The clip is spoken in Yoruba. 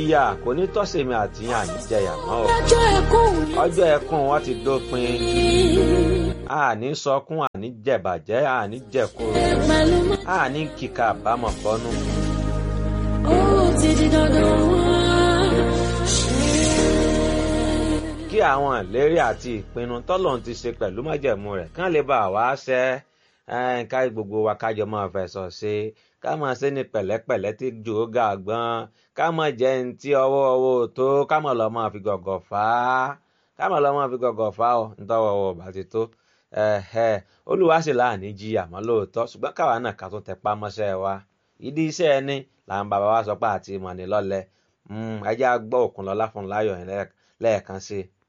ìyà kò ní tọ́sẹ̀mí àti yàn ní jẹyà mọ́ o ọjọ́ ẹkún mi ọjọ́ ẹkún wọn ti dópin àní sọkún àní jẹ̀bàjẹ́ àní jẹ̀kúrò pẹ̀lú mọ́. àní kíkà àbámọ̀ bọ́nú. ó ti di dandan wá. kí àwọn ìlérí àti ìpinnu tọ́lọ́run ti ṣe pẹ̀lú májẹ̀mú rẹ̀ kán lè bá wa ṣẹ ẹ́, ká gbogbo wa kájọ máa fẹ̀sọ̀ ṣe ká máa ṣe ní pẹ̀lẹ́pẹ̀lẹ́ tí jò ó ga gbọ́n ká máa jẹ́ ní tí ọwọ́ ọwọ́ ò tó ká máa lọ máa fi gọ̀gọ̀ fà á ká máa lọ máa fi gọ̀gọ̀ fà á ọ nítọ́wọ́ ọwọ́ bá ti tó ẹ̀hẹ̀, olúwa sì láàní jí àmọ́ lóòótọ́ ṣùgbọ́n káwa náà ká tún tẹpá mọ́ṣẹ́ wa ìdí iṣẹ́ ẹni làwọn bàbá wa sọ pé àti ìmọ̀ ní lọ́lẹ̀ ẹ jẹ́ á gbọ́ Òkúnlọlá Fúnmiláyọ̀ yẹn lẹ́ẹ̀kan sí i.